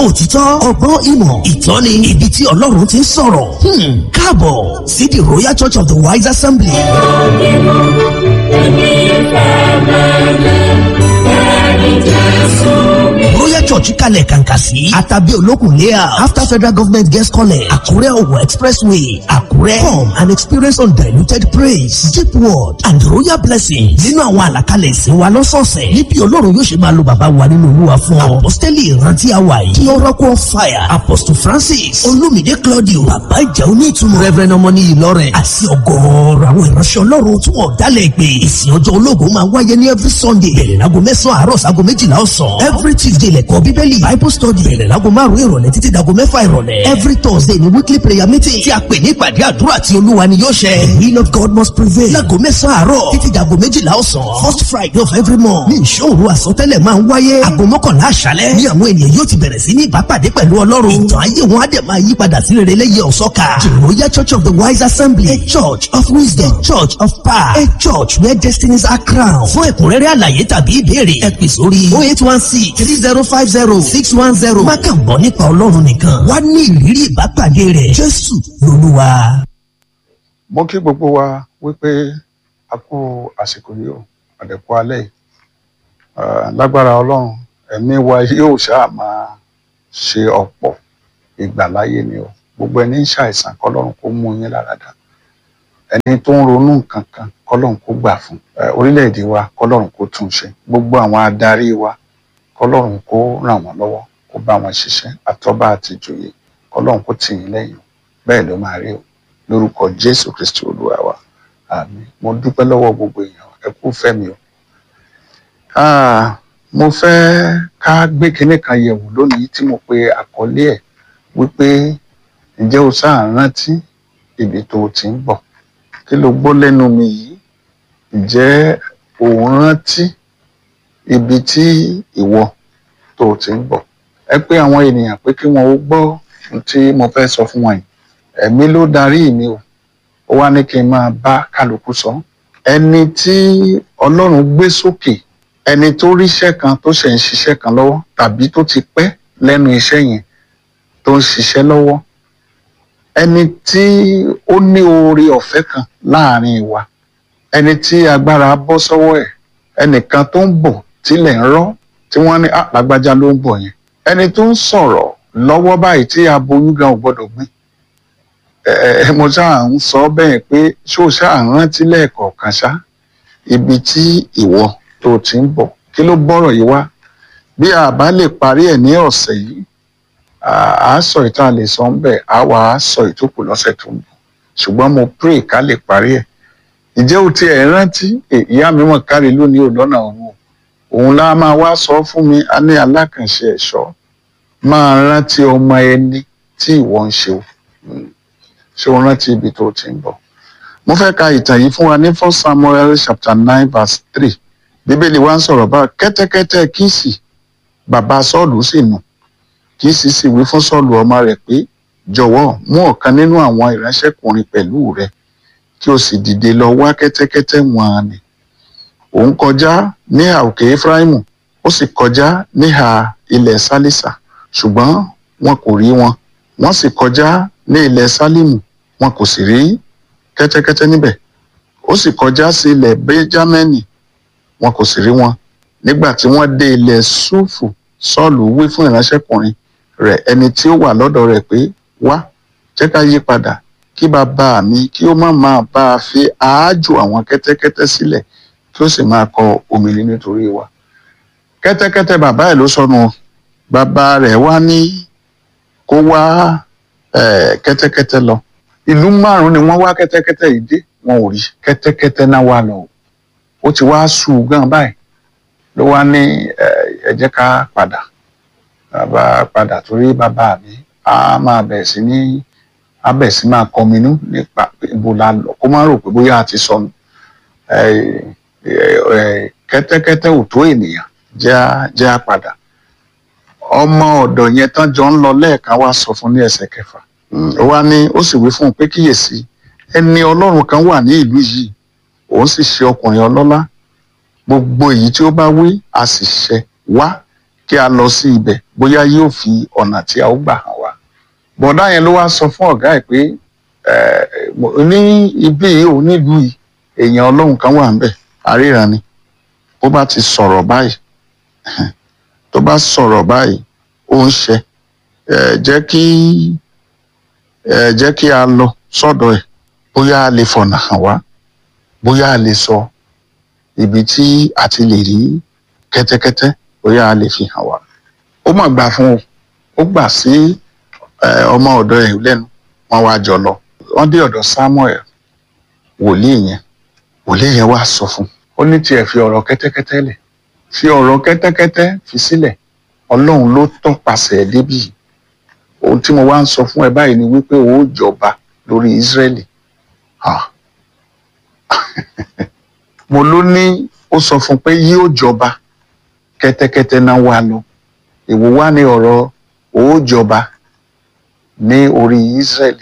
òtítọ́ ọgbọ́n ìmọ̀ ìtọ́ni ibi tí ọlọ́run ti ń sọ̀rọ̀ Hmm, káàbọ̀ sí the royal church of the wise assembly. royal church kalẹ̀ kàǹkà sí àtàbí olókùn layout after federal government guest college àkúrẹ́ ọ̀wọ̀ expressway àkúrẹ́ come and experience undiluted praise deep word and royal blessing nínú àwọn àlàkalẹ̀ ìsìn wa lọ́sọ̀ọ̀sẹ̀ níbi ọlọ́run yóò ṣe máa lo bàbá wa nínú olúwa fún ọ apostoli ìrántí àwa yìí kí oracle of fire apostle francis olumide claudio bàbá ìjà onítùmọ̀ reverend ọmọní ìlọrin àti ọgọ́ọ̀rọ̀ àwọn ìránṣẹ́ ọlọ́run tí wọ́n dálẹ̀ pé ìsìn ọjọ́ ológun máa wáyé ní every sunday bẹ̀rẹ̀ láago mẹ́sàn-án àárọ̀ sáago méjìlá ọ̀sán every tuesday lẹ́kọ̀ọ́ bíbélì bible study bẹ̀rẹ̀ láago márùn-ún ìrọ̀lẹ́ títí dago mẹ́fà ìrọ̀lẹ́ every thursday ni weekly prayer meeting tí a pè ní ìpàdé àdúrà tí olúwa ni yóò ṣẹ the will of god must prevail láago mẹ́sàn-án àárọ̀ títí dago méjìlá ọ̀sán first friday of every month ní ìṣòro àsọtẹ́lẹ̀ máa ń wáyé aago mọ́kànlá àṣálẹ́ ní àwọn ènìyàn yóò ti bẹ̀rẹ̀ sí ní ìbápàdé pẹ̀lú ọlọ́run ìtàn ayé wọn á dẹ̀ máa yí padà sí rere lẹ́yẹ ọ̀sọ́ka the royal church of the wise assembly a church of wisdom a church of power a church where destinies are crowned fún ẹ̀kúnrẹ́rẹ́ àlàyé tàbí ìbéèrè ẹ pè sórí oh eight one six three zero five zero six one zero má kàn gbọ́ nípa ọlọ́run nìkan wá ní ìrírí ìbápàdé rẹ̀ jésù lolúwa. mo kí gbogbo wa wípé a kú àsìkò yìí o àdẹ̀kú alẹ́ yìí Ah, lágbára ọlọ́run ẹ̀mí wa yóò ṣáà máa ṣe ọ̀pọ̀ ìgbàláyé ni o gbogbo ẹni ń ṣàìsàn kọlọ́run kó mú yín láradá ẹni tó ń ronú nǹkan kan kọlọ́run kó gbà fún Eh, orílẹ̀-èdè wa kọlọ́run kó tún ṣe gbogbo àwọn adarí wa kọlọ́run kó ràn wọ́n lọ́wọ́ kó bá wọn ṣiṣẹ́ àtọ́ba àti ìjòyè kọlọ́run kó tì yín lẹ́yìn bẹ́ẹ̀ ló máa rí o lórúkọ jésù kristi olúwa wa àmín mo dúpẹ́ lọ́wọ́ gbogbo èèyàn ẹ kú fẹ́mi o Ah, mo fẹ́ ká gbé kinní kan yẹ̀wò lónìí tí mo pe àkọlé ẹ̀ wípé ǹjẹ́ o sáà rántí ibi tó o ti ń bọ̀ kí ló gbọ́ lẹ́nu mi yìí ǹjẹ́ o rántí ibi tí ìwọ tó o ti ń bọ̀ ẹ pé àwọn ènìyàn pé kí wọn ó gbọ́ ohun tí mo fẹ́ sọ fún wọn yìí ẹ̀mí ló darí mi o ó wá ní kí n máa bá kálukú sọ ẹni tí ọlọ́run gbé sókè ẹni tó ríṣẹ́ kan tó ṣe ń ṣiṣẹ́ kan lọ́wọ́ tàbí tó ti pẹ́ lẹ́nu iṣẹ́ yẹn tó ń ṣiṣẹ́ lọ́wọ́ ẹni tí ó ní oore ọ̀fẹ́ kan láàrin wa ẹni tí agbára bọ́ sọ́wọ́ ẹ̀ ẹnìkan tó ń bọ̀ tílẹ̀ ń rọ́ tí wọ́n ní "Ah, lágbájá ló ń bọ̀ yẹn ẹni tó ń sọ̀rọ̀ lọ́wọ́ báyìí tí aboyún gan ò gbọ́dọ̀ gbé ẹ ẹ mo ṣáà ń sọ bẹ́ẹ̀ pé ṣó ṣáà ń rántí lẹ́ẹ̀kọ̀ọ̀kan ṣá ibi tí ìwọ tó ti ń bọ̀ kí ló bọ́rọ̀ yìí wá bí a bá lè parí ẹ̀ ní ọ̀sẹ̀ yìí à á sọ ìta lè sọ ń bẹ̀ á wà á sọ ìtókù lọ́sẹ̀ tó ń bọ̀ ṣùgbọ́n mo pray ká lè parí ẹ̀ ǹjẹ́ o ti ẹ̀ rántí Eh, ìyá mi mọ̀ kárí lónìí ò lọ́nà òun o òun lá máa wá sọ fún mi a ní alákànṣe ẹ̀ṣọ́ máa rántí ọmọ ẹni tí ìwọ ń ṣe o Mm. ṣé o rántí ibi tó ti ń bọ̀ mo fẹ́ ka ìtàn yìí fún wa ní first samuel chapter nine verse three bíbélì wa ń sọ̀rọ̀ bá kẹ́tẹ́kẹ́tẹ́ kíìsì bàbá sọ́ọ̀lù sì nù kíìsì sì wí fún sọ́ọ̀lù ọmọ rẹ̀ pé jọ̀wọ́ mú ọ̀kan nínú àwọn ìránṣẹ́kùnrin pẹ̀lú rẹ̀ kí o sì dìde lọ wá kẹ́tẹ́kẹ́tẹ́ wọn ni òun kọjá níhà òkè efraimu ó sì kọjá níhà ilẹ̀ sálísà ṣùgbọ́n wọn kò rí wọn wọ́n sì kọjá ní ilẹ̀ sálímù wọn kò sì rí kẹ́tẹ́kẹ́tẹ́ níbẹ̀ ó sì kọjá sí ilẹ̀ benjamini wọn kò sì rí wọn nígbà tí wọ́n dé ilẹ̀ ṣúfù sọ́ọ̀lù wí fún ìránṣẹ́kùnrin rẹ̀ ẹni tí ó wà lọ́dọ̀ rẹ̀ pé wá jẹ́ ká yí padà kí bàbá mi kí ó má máa bá a fi àájò àwọn kẹ́tẹ́kẹ́tẹ́ sílẹ̀ kí ó sì máa kọ omìnir nítorí wa kẹ́tẹ́kẹ́tẹ́ bàbá ẹ̀ ló sọnù o. bàbá rẹ̀ wá ní kó wá eh, kẹ́tẹ́kẹ́tẹ́ lọ ìlú márùn-ún ni wọ́n wá kẹ́tẹ́kẹ́tẹ́ yìí dé wọn ò rí kẹ́tẹ́kẹ́tẹ́ náà wà lọ ó ti wá sùn gan báyìí ló wá ní eh, ẹ jẹ́ ká padà bàbá padà torí bàbá mi á máa bẹ̀rẹ̀ sí ní á bẹ̀rẹ̀ sí máa kọminú nípa pé ibo la lọ kó má rò pé bóyá a ti sọnù Eh, eh, eh, kẹ́tẹ́kẹ́tẹ́ ò tó ènìyàn jẹ́ á- jẹ́ á padà ọmọ ọ̀dọ̀ yẹn tán jọ ń lọ lẹ́ẹ̀kan wá sọ fún ní ẹsẹ̀ kẹfà Mm, ó wá ní ó sì wí fún un pé kíyèsí ẹni ọlọ́run kan wà ní ìlú yìí òun sì ṣe ọkùnrin ọlọ́lá gbogbo èyí tí ó bá wí a sì ṣẹ wá kí a lọ sí ibẹ̀ bóyá yóò fi ọ̀nà tí a ó gbà hàn wá bọ̀dá yẹn ló wá sọ fún ọ̀gá ẹ̀ pé eh, mo- ní ibi yìí ò nílùú yìí èèyàn ọlọ́run kan wà ńbẹ̀ àríra ni bó bá ti sọ̀rọ̀ báyìí tó bá sọ̀rọ̀ báyìí ó ń ṣe ẹ jẹ́ kí ẹ jẹ́ kí a lọ sọ́dọ̀ ẹ̀ bóyá a lè fọ̀nà hàn wá bóyá a lè sọ ibi tí a ti lè rí kẹ́tẹ́kẹ́tẹ́ bóyá a lè fi hàn wá ó mà gbà fún o ó gbà sí ẹ, ọmọ ọ̀dọ̀ ẹ̀ lẹ́nu wọ́n wá jọ lọ wọ́n dé ọ̀dọ̀ Samuel wòlíì yẹn wòlíì yẹn wá sọ fún un ó ní tiẹ̀ fi ọ̀rọ̀ kẹ́tẹ́kẹ́tẹ́ lẹ̀ fi ọ̀rọ̀ kẹ́tẹ́kẹ́tẹ́ fi sílẹ̀ ọlọ́run ló tọpasẹ̀ débi yìí ohun tí mo wá ń sọ fún ẹ báyìí ni wípé o ó jọba lórí Ísírẹ́lì Ah. mo ló ní ó sọ fún pé yóò jọba kẹ́tẹ́kẹ́tẹ́ náà wá lọ èwo wá ní ọ̀rọ̀ o ó jọba ní orí Ísírẹ́lì